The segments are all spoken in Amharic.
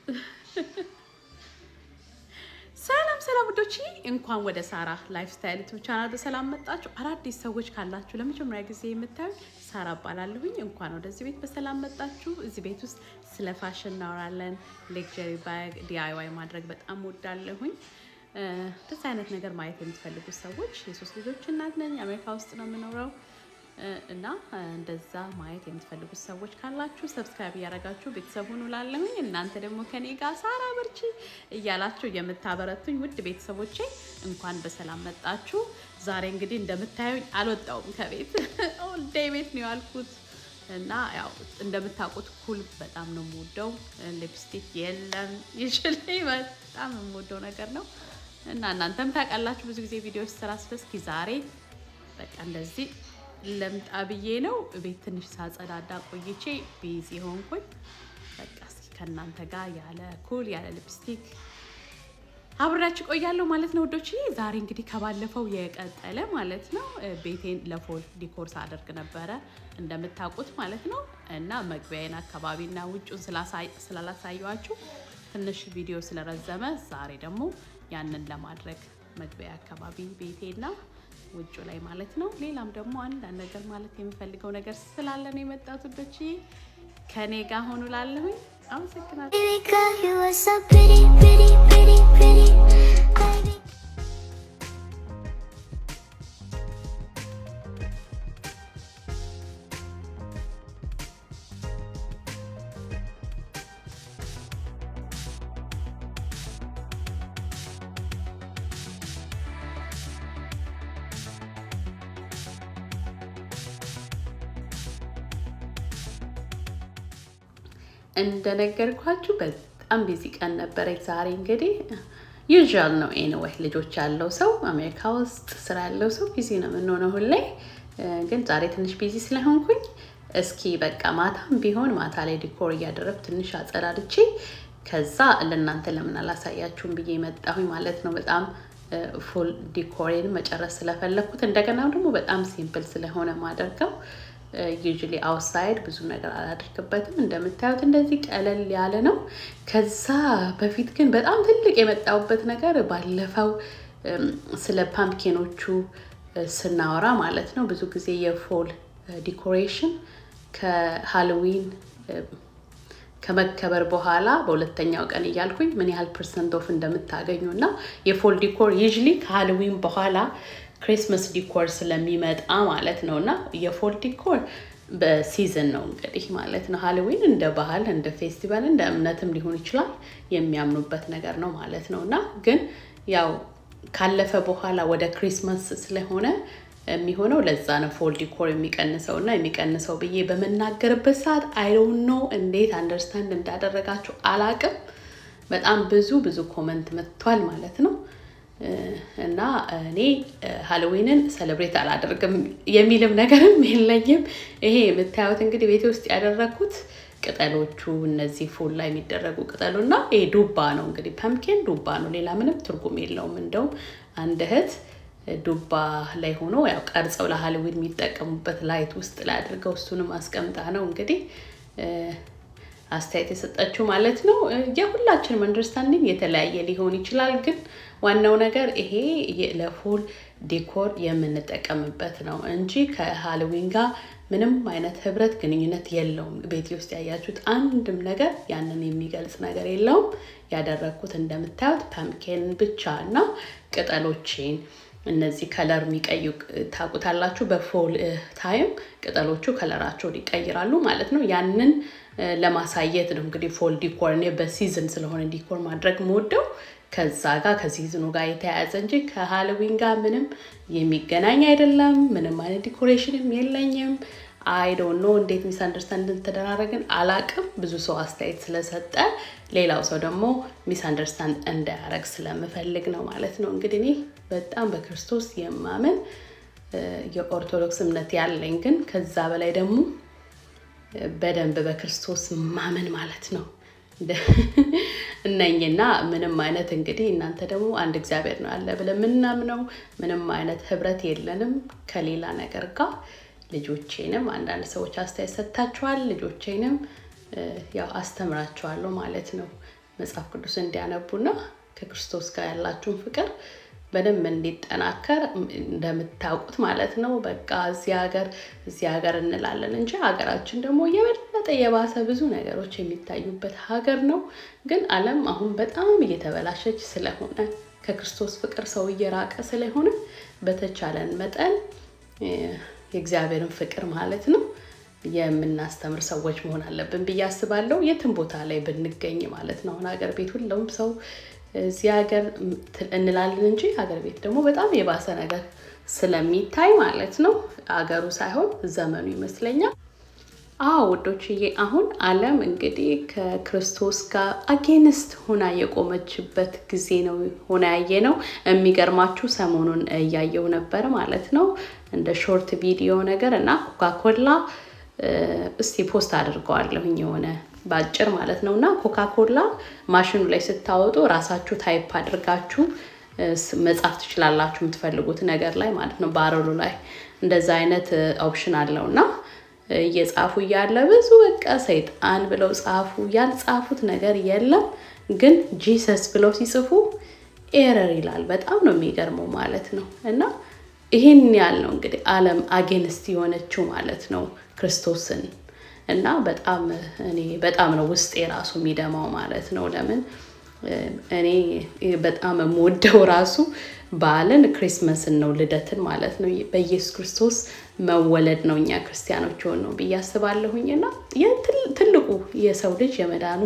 ሰላም ሰላም ውዶች፣ እንኳን ወደ ሳራ ላይፍ ስታይል ዩቱብ ቻናል በሰላም መጣችሁ። አዳዲስ ሰዎች ካላችሁ ለመጀመሪያ ጊዜ የምታዩ ሳራ እባላለሁኝ። እንኳን ወደዚህ ቤት በሰላም መጣችሁ። እዚህ ቤት ውስጥ ስለ ፋሽን እናወራለን። ሌክቸሪ ባግ ዲአይዋይ ማድረግ በጣም ወዳለሁኝ። እንደዚህ አይነት ነገር ማየት የምትፈልጉ ሰዎች የሶስት ልጆች እናት ነኝ። አሜሪካ ውስጥ ነው የምኖረው እና እንደዛ ማየት የምትፈልጉት ሰዎች ካላችሁ ሰብስክራይብ እያደረጋችሁ ቤተሰብ ሁኑ ላለሁኝ። እናንተ ደግሞ ከኔ ጋር ሳራ በርቺ እያላችሁ የምታበረቱኝ ውድ ቤተሰቦቼ እንኳን በሰላም መጣችሁ። ዛሬ እንግዲህ እንደምታዩኝ አልወጣውም ከቤት ኦልዴይ ቤት ነው ያልኩት እና ያው እንደምታውቁት ኩል በጣም ነው የምወደው። ሊፕስቲክ የለም ይችል በጣም የምወደው ነገር ነው እና እናንተም ታውቃላችሁ ብዙ ጊዜ ቪዲዮ ስራ ስለስኪ ዛሬ በቃ እንደዚህ ለምጣ ብዬ ነው ቤት ትንሽ ሳጸዳዳ ቆይቼ ቢዚ ሆንኩኝ። በቃ እስኪ ከእናንተ ጋር ያለ ኩል ያለ ሊፕስቲክ አብሬያችሁ ቆያለሁ ማለት ነው ውዶች። ዛሬ እንግዲህ ከባለፈው የቀጠለ ማለት ነው ቤቴን ለፎል ዲኮር ሳደርግ ነበረ እንደምታውቁት ማለት ነው እና መግቢያዬን አካባቢና ውጩን ስላላሳየኋችሁ ትንሽ ቪዲዮ ስለረዘመ ዛሬ ደግሞ ያንን ለማድረግ መግቢያ አካባቢ ቤቴና ውጩ ላይ ማለት ነው። ሌላም ደግሞ አንዳንድ ነገር ማለት የምፈልገው ነገር ስላለ ነው የመጣሁት ውዶች። ከኔ ጋር ሆኑ ላለሁኝ አመሰግናለሁ። Baby girl, you are so pretty, pretty, pretty, pretty. Baby. እንደነገርኳችሁ በጣም ቢዚ ቀን ነበረ ዛሬ። እንግዲህ ዩዥዋል ነው ኤኒዌይ፣ ልጆች ያለው ሰው አሜሪካ ውስጥ ስራ ያለው ሰው ቢዚ ነው የምንሆነው ሁሌ። ግን ዛሬ ትንሽ ቢዚ ስለሆንኩኝ እስኪ በቃ ማታም ቢሆን ማታ ላይ ዲኮር እያደረግ ትንሽ አጸዳድቼ ከዛ ለእናንተ ለምን አላሳያችሁም ብዬ መጣሁኝ ማለት ነው። በጣም ፉል ዲኮሬን መጨረስ ስለፈለግኩት እንደገና ደግሞ በጣም ሲምፕል ስለሆነ ማደርገው ዩዥሊ አውትሳይድ ብዙ ነገር አላደርግበትም። እንደምታዩት እንደዚህ ቀለል ያለ ነው። ከዛ በፊት ግን በጣም ትልቅ የመጣሁበት ነገር ባለፈው ስለ ፓምኪኖቹ ስናወራ ማለት ነው ብዙ ጊዜ የፎል ዲኮሬሽን ከሃሎዊን ከመከበር በኋላ በሁለተኛው ቀን እያልኩኝ ምን ያህል ፐርሰንት ኦፍ እንደምታገኙ እና የፎል ዲኮር ዩዥሊ ከሃሎዊን በኋላ ክሪስመስ ዲኮር ስለሚመጣ ማለት ነው እና የፎል ዲኮር በሲዝን ነው እንግዲህ ማለት ነው። ሃሎዊን እንደ ባህል እንደ ፌስቲቫል እንደ እምነትም ሊሆን ይችላል የሚያምኑበት ነገር ነው ማለት ነው እና ግን ያው ካለፈ በኋላ ወደ ክሪስመስ ስለሆነ የሚሆነው ለዛ ነው ፎል ዲኮር የሚቀንሰው እና የሚቀንሰው ብዬ በምናገርበት ሰዓት አይዶን ኖ እንዴት አንደርስታንድ እንዳደረጋችሁ አላቅም። በጣም ብዙ ብዙ ኮመንት መጥቷል ማለት ነው። እና እኔ ሃሎዊንን ሰለብሬት አላደርግም የሚልም ነገርም የለኝም። ይሄ የምታዩት እንግዲህ ቤቴ ውስጥ ያደረግኩት ቅጠሎቹ እነዚህ ፉል ላይ የሚደረጉ ቅጠሉ እና ይሄ ዱባ ነው እንግዲህ ፐምኪን ዱባ ነው፣ ሌላ ምንም ትርጉም የለውም። እንደውም አንድ እህት ዱባ ላይ ሆኖ ያው ቀርጸው ለሃሎዊን የሚጠቀሙበት ላይት ውስጥ ላይ አድርገው እሱንም አስቀምጣ ነው እንግዲህ አስተያየት የሰጠችው ማለት ነው። የሁላችንም አንደርስታንዲንግ የተለያየ ሊሆን ይችላል፣ ግን ዋናው ነገር ይሄ ለፎል ዲኮር የምንጠቀምበት ነው እንጂ ከሃሎዊን ጋር ምንም አይነት ህብረት ግንኙነት የለውም። ቤቴ ውስጥ ያያችሁት አንድም ነገር ያንን የሚገልጽ ነገር የለውም። ያደረግኩት እንደምታዩት ፐምኬን ብቻ እና ቅጠሎቼን እነዚህ ከለር የሚቀዩ ታውቁታላችሁ። በፎል ታይም ቅጠሎቹ ከለራቸውን ይቀይራሉ ማለት ነው። ያንን ለማሳየት ነው እንግዲህ ፎል ዲኮር። እኔ በሲዝን ስለሆነ ዲኮር ማድረግ የምወደው ከዛ ጋር ከሲዝኑ ጋር የተያያዘ እንጂ ከሃሎዊን ጋር ምንም የሚገናኝ አይደለም። ምንም አይነት ዲኮሬሽንም የለኝም። አይ ዶንት ኖ እንዴት ሚስ አንደርስታንድ ተደራረግን አላቅም። ብዙ ሰው አስተያየት ስለሰጠ ሌላው ሰው ደግሞ ሚስ አንደርስታንድ እንዳያረግ ስለምፈልግ ነው ማለት ነው። እንግዲህ እኔ በጣም በክርስቶስ የማምን የኦርቶዶክስ እምነት ያለኝ ግን ከዛ በላይ ደግሞ በደንብ በክርስቶስ ማመን ማለት ነው እነኝና ምንም አይነት እንግዲህ እናንተ ደግሞ አንድ እግዚአብሔር ነው ያለ ብለን የምናምነው ምንም አይነት ህብረት የለንም ከሌላ ነገር ጋር። ልጆቼንም አንዳንድ ሰዎች አስተያየት ሰጥታችኋል። ልጆቼንም ያው አስተምራችኋለሁ ማለት ነው። መጽሐፍ ቅዱስ እንዲያነቡና ከክርስቶስ ጋር ያላችሁን ፍቅር በደንብ እንዲጠናከር እንደምታውቁት ማለት ነው። በቃ እዚህ ሀገር እዚህ ሀገር እንላለን እንጂ ሀገራችን ደግሞ የበለጠ የባሰ ብዙ ነገሮች የሚታዩበት ሀገር ነው። ግን ዓለም አሁን በጣም እየተበላሸች ስለሆነ ከክርስቶስ ፍቅር ሰው እየራቀ ስለሆነ በተቻለን መጠን የእግዚአብሔርን ፍቅር ማለት ነው የምናስተምር ሰዎች መሆን አለብን ብዬ አስባለሁ። የትም ቦታ ላይ ብንገኝ ማለት ነው። አሁን ሀገር ቤት ሁሉም ሰው እዚህ ሀገር እንላለን እንጂ ሀገር ቤት ደግሞ በጣም የባሰ ነገር ስለሚታይ ማለት ነው። ሀገሩ ሳይሆን ዘመኑ ይመስለኛል። አዎ ውዶችዬ፣ አሁን ዓለም እንግዲህ ከክርስቶስ ጋር አጌንስት ሆና የቆመችበት ጊዜ ነው ሆና ያየ ነው። የሚገርማችሁ ሰሞኑን እያየው ነበር ማለት ነው እንደ ሾርት ቪዲዮ ነገር እና ኮካኮላ እስቲ ፖስት አድርገዋለሁኝ የሆነ በአጭር ማለት ነው እና ኮካኮላ ማሽኑ ላይ ስታወጡ ራሳችሁ ታይፕ አድርጋችሁ መጻፍ ትችላላችሁ የምትፈልጉት ነገር ላይ ማለት ነው። ባረሉ ላይ እንደዛ አይነት ኦፕሽን አለው እና እየጻፉ እያለ ብዙ በቃ ሰይጣን ብለው ጻፉ። ያልጻፉት ነገር የለም ግን ጂሰስ ብለው ሲጽፉ ኤረር ይላል። በጣም ነው የሚገርመው ማለት ነው እና ይህን ያህል ነው እንግዲህ ዓለም አጌንስት የሆነችው ማለት ነው ክርስቶስን እና በጣም እኔ በጣም ነው ውስጤ ራሱ የሚደማው ማለት ነው። ለምን እኔ በጣም የምወደው ራሱ በዓልን ክሪስመስን ነው ልደትን ማለት ነው። በኢየሱስ ክርስቶስ መወለድ ነው እኛ ክርስቲያኖች ሆን ነው ብዬ አስባለሁኝ። እና ትልቁ የሰው ልጅ የመዳኑ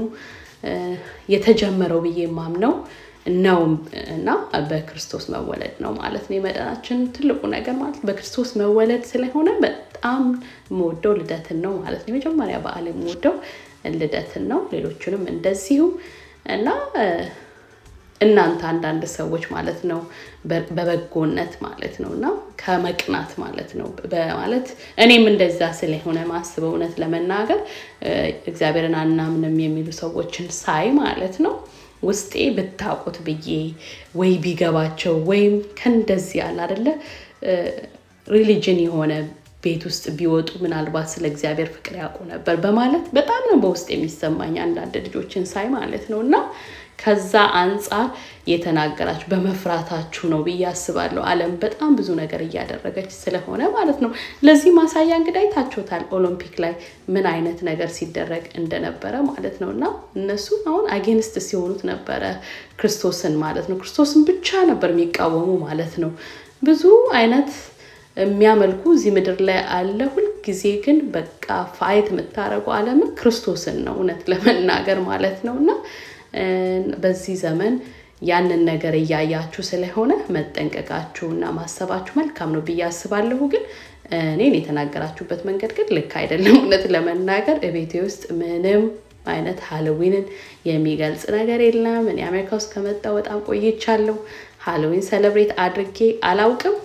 የተጀመረው ብዬ የማምነው ነው እና በክርስቶስ መወለድ ነው ማለት ነው። የመዳናችን ትልቁ ነገር ማለት በክርስቶስ መወለድ ስለሆነ በጣም የምወደው ልደትን ነው ማለት ነው። የመጀመሪያ በዓል የምወደው ልደትን ነው። ሌሎቹንም እንደዚሁ እና እናንተ አንዳንድ ሰዎች ማለት ነው በበጎነት ማለት ነው እና ከመቅናት ማለት ነው በማለት እኔም እንደዛ ስለሆነ ማስበው እውነት ለመናገር እግዚአብሔርን አናምንም የሚሉ ሰዎችን ሳይ ማለት ነው ውስጤ ብታውቁት ብዬ ወይ ቢገባቸው ወይም ከእንደዚህ ያለ አደለ ሪሊጅን የሆነ ቤት ውስጥ ቢወጡ ምናልባት ስለ እግዚአብሔር ፍቅር ያውቁ ነበር በማለት በጣም ነው በውስጥ የሚሰማኝ አንዳንድ ልጆችን ሳይ ማለት ነው እና ከዛ አንጻር የተናገራችሁ በመፍራታችሁ ነው ብዬ አስባለሁ። ዓለም በጣም ብዙ ነገር እያደረገች ስለሆነ ማለት ነው። ለዚህ ማሳያ እንግዲህ አይታችሁታል ኦሎምፒክ ላይ ምን አይነት ነገር ሲደረግ እንደነበረ ማለት ነው እና እነሱ አሁን አጌንስት ሲሆኑት ነበረ ክርስቶስን ማለት ነው። ክርስቶስን ብቻ ነበር የሚቃወሙ ማለት ነው። ብዙ አይነት የሚያመልኩ እዚህ ምድር ላይ አለ። ሁልጊዜ ግን በቃ ፋይት የምታደርጉ ዓለምን ክርስቶስን ነው እውነት ለመናገር ማለት ነው እና በዚህ ዘመን ያንን ነገር እያያችሁ ስለሆነ መጠንቀቃችሁ እና ማሰባችሁ መልካም ነው ብዬ አስባለሁ። ግን እኔን የተናገራችሁበት መንገድ ግን ልክ አይደለም። እውነት ለመናገር እቤቴ ውስጥ ምንም አይነት ሃሎዊንን የሚገልጽ ነገር የለም። እኔ አሜሪካ ውስጥ ከመጣ በጣም ቆይቻለሁ። ሃሎዊን ሰለብሬት አድርጌ አላውቅም።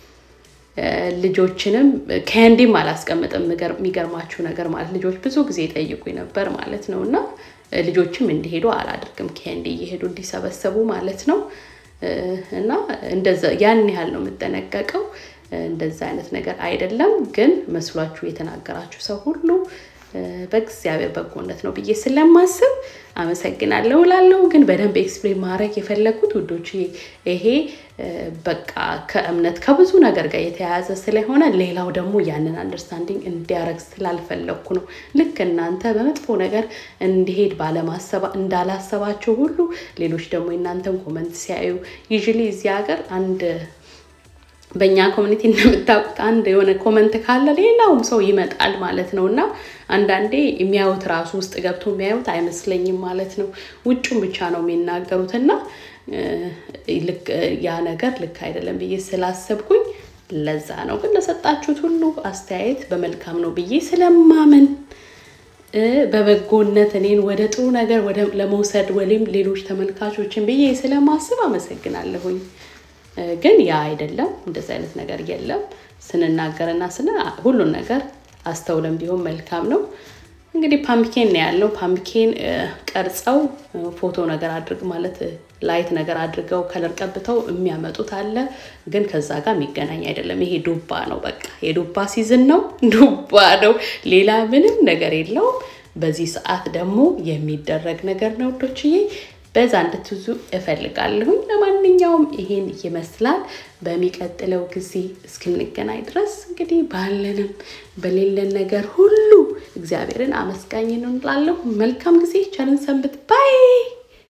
ልጆችንም ከንዲም አላስቀምጥም። የሚገርማችሁ ነገር ማለት ልጆች ብዙ ጊዜ ጠይቁኝ ነበር ማለት ነው እና ልጆችም እንዲሄዱ አላደርግም። ከንዲ እየሄዱ እንዲሰበሰቡ ማለት ነው እና እንደዛ ያን ያህል ነው የምጠነቀቀው። እንደዛ አይነት ነገር አይደለም። ግን መስሏችሁ የተናገራችሁ ሰው ሁሉ በእግዚአብሔር በጎነት ነው ብዬ ስለማስብ አመሰግናለሁ እላለሁ። ግን በደንብ ኤክስፕሌን ማድረግ የፈለግኩት ውዶች ይሄ በቃ ከእምነት ከብዙ ነገር ጋር የተያያዘ ስለሆነ ሌላው ደግሞ ያንን አንደርስታንዲንግ እንዲያረግ ስላልፈለግኩ ነው። ልክ እናንተ በመጥፎ ነገር እንዲሄድ ባለማሰባ እንዳላሰባቸው ሁሉ ሌሎች ደግሞ የእናንተን ኮመንት ሲያዩ ዩዥሊ እዚህ ሀገር አንድ በእኛ ኮሚኒቲ እንደምታውቁት አንድ የሆነ ኮመንት ካለ ሌላውም ሰው ይመጣል ማለት ነው እና አንዳንዴ የሚያዩት ራሱ ውስጥ ገብቶ የሚያዩት አይመስለኝም ማለት ነው። ውጩን ብቻ ነው የሚናገሩት እና ያ ነገር ልክ አይደለም ብዬ ስላሰብኩኝ ለዛ ነው። ግን ለሰጣችሁት ሁሉ አስተያየት በመልካም ነው ብዬ ስለማመን በበጎነት እኔን ወደ ጥሩ ነገር ለመውሰድ ወይም ሌሎች ተመልካቾችን ብዬ ስለማስብ አመሰግናለሁኝ። ግን ያ አይደለም፣ እንደዚህ አይነት ነገር የለም። ስንናገርና ስነ ሁሉን ነገር አስተውለን ቢሆን መልካም ነው። እንግዲህ ፓምፕኬን ነው ያለው። ፓምፕኬን ቀርጸው ፎቶ ነገር አድርግ ማለት ላይት ነገር አድርገው ከለር ቀብተው የሚያመጡት አለ። ግን ከዛ ጋር የሚገናኝ አይደለም። ይሄ ዱባ ነው። በቃ የዱባ ሲዝን ነው፣ ዱባ ነው። ሌላ ምንም ነገር የለውም። በዚህ ሰዓት ደግሞ የሚደረግ ነገር ነው ውዶችዬ። በዛ እንድትዙ እፈልጋለሁኝ። ለማንኛውም ይሄን ይመስላል። በሚቀጥለው ጊዜ እስክንገናኝ ድረስ እንግዲህ ባለንም በሌለን ነገር ሁሉ እግዚአብሔርን አመስጋኝ እንላለሁ። መልካም ጊዜ፣ ቸርን ሰንብት። ባይ